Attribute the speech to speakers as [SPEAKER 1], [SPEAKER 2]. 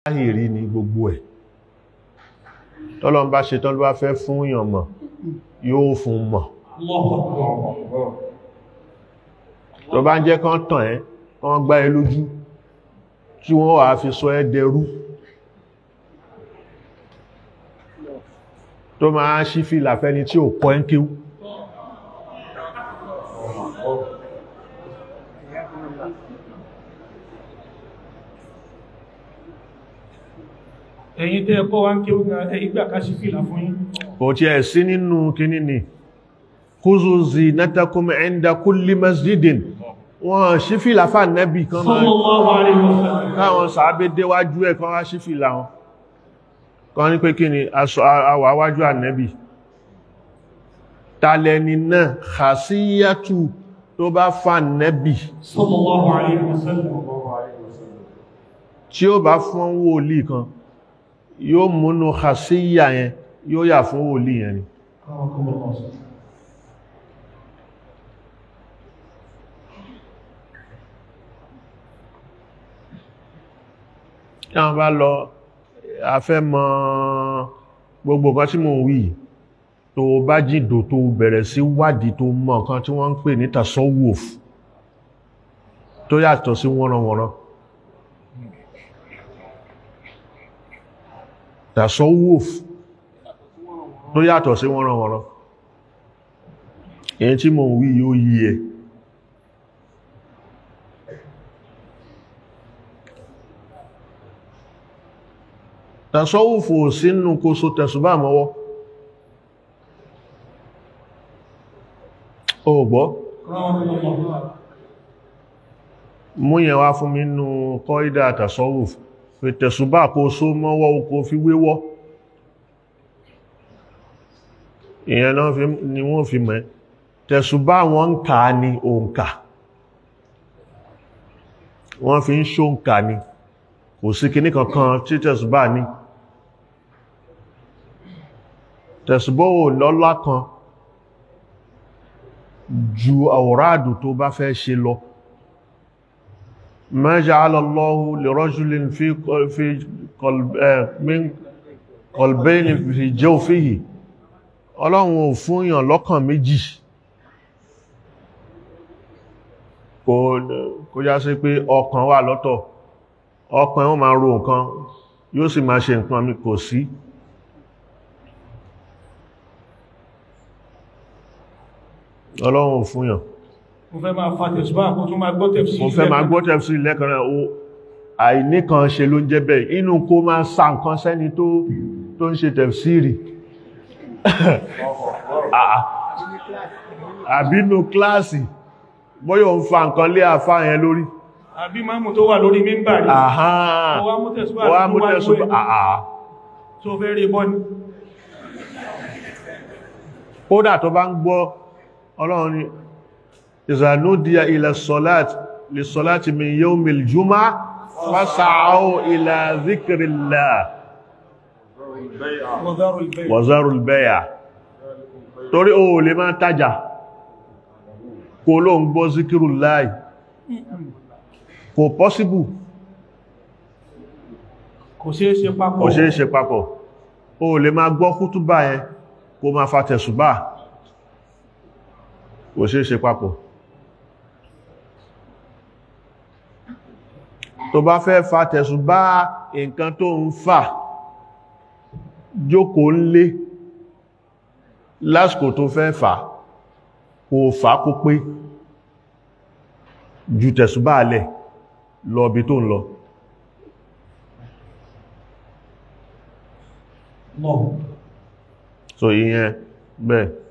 [SPEAKER 1] láhìrí ní gbogbo ẹ̀ tọ́lọ́n bá ṣe tọ́lọ́ bá fẹ́ fún èèyàn mọ̀ yóò fún mọ̀ tó bá ń jẹ́ kán tàn ẹ́ kán gbá ẹ lójú tí wọ́n wà fi sọ ẹ́ dẹrú tó máa ṣí fìlà fẹ́ni tí ò kọ́ ẹ́ kíw
[SPEAKER 2] ẹ̀yin tẹ́ ẹ̀kọ́ wá ń kí ó ga ìgbà ká sí fìlà fún yín
[SPEAKER 1] kò tí ẹ̀ sí nínú kíní ni khuzu zinatakum inda kulli masjidin wọ́n ṣí fìlà fà nẹ́bì kan máa
[SPEAKER 2] sallallahu alaihi wasallam
[SPEAKER 1] káwọn sàábé déwájú ẹ̀ kan wá ṣí fìlà wọn kan ní pé kí ni aṣọ àwà wájú ànẹ́bì tàlẹ́ni náà khasiyatu tó bá fà nẹ́bì
[SPEAKER 2] sallallahu alaihi wasallam
[SPEAKER 1] tí ó bá fún wòlíì kan yóò múnú khasiyya yẹn yóò yà fún wòlíì yẹn ni tí wọ́n bá lọ afẹ́ mọ̀ gbogbo kan tí mo wí tó bá jìdò tó bẹ̀rẹ̀ sí wádìí tó mọ̀ kan tí wọ́n ń pè ní tasawuf tó yàtọ̀ sí wọ́nranwọ̀nran tasawuf tó yàtọ̀ sí wọ́nranwọ̀nran èyí tí mo wí yóò yí ẹ tasọ́wùfò sínú kó so tẹ̀sùbá mọ́wọ́ o gbọ́ mú yẹn wá fún mi nú kọ́ídà tasọ́wùf pé tẹ̀sùbá kó so mọ́wọ́ kó fi wéwọ́ ìyẹn náà ni wọ́n fi mẹ́ tẹ̀sùbá wọn ń kà ní òǹkà wọ́n fi ń ṣóǹkà ni kò sí kìní kankan tí tẹ̀sùbá ní tẹ̀sùbọ́ ò lọ́lá kan ju àwòrádù tó bá fẹ́ ṣe lọ ma ja'ala Allahu li rajulin fi qalbayni fi jawfihi ọlọ́run ò fún yàn lọ́kàn méjì kò já sí pé ọkàn wà lọ́tọ̀ ọkàn wọn máa ro nǹkan yóò sì máa ṣe nǹkan mi kò sí ọlọ́run ò fún yàn
[SPEAKER 2] mo fẹ́ máa fa tẹ̀sùbá kó tún máa gbọ́ tẹ̀sí
[SPEAKER 1] mo fẹ́ máa gbọ́ tẹ̀sí lẹ́kànrẹ́ o àìníkan ṣe ló ń jẹ́ bẹ́ẹ̀ inú kó máa sa nǹkan sẹ́ni tó tó ń ṣe tẹ̀síìrì àbínú kíláàsì bóyọ̀ ń fa nǹkan lé àfá yẹn lórí
[SPEAKER 2] àbí máàmù tó wà lórí mímbà rí
[SPEAKER 1] àhán
[SPEAKER 2] ó wá mú tẹ̀sùbá
[SPEAKER 1] wá
[SPEAKER 2] tó
[SPEAKER 1] mú
[SPEAKER 2] wá
[SPEAKER 1] tẹ̀sùbá
[SPEAKER 2] ìwé
[SPEAKER 1] àà
[SPEAKER 2] tó fẹ́ rí bọ́ ní
[SPEAKER 1] kódà tó bá ń gbọ́ ọlọ́run ni ìzànúdíà ilẹ̀ sọ́lát lè sọ́lát min yawmil jùmá fásàáwò ilẹ̀ zikirillá
[SPEAKER 2] wọ́dárò ìbẹ̀
[SPEAKER 1] wazarul bẹ́yà torí o lè máa tajà kó ló ń gbọ́ zikirullahi kò pọ́síbù
[SPEAKER 2] kò ṣeé ṣe papọ̀
[SPEAKER 1] kò ṣe é ṣe papọ̀ o lè máa gbọ́ kútúbà yẹn kó máa fa tẹ̀sùbà kò ṣe é ṣe papọ̀ tó bá fẹ́ fa tẹ̀sùbà nǹkan tó ń fà jókòó ńlé lásìkò tó fẹ́ fà kò fà kó pé ju tẹ̀sùbà lẹ̀ lọ bí tó ń lọ
[SPEAKER 2] lọ
[SPEAKER 1] so ìyẹn bẹ́ẹ̀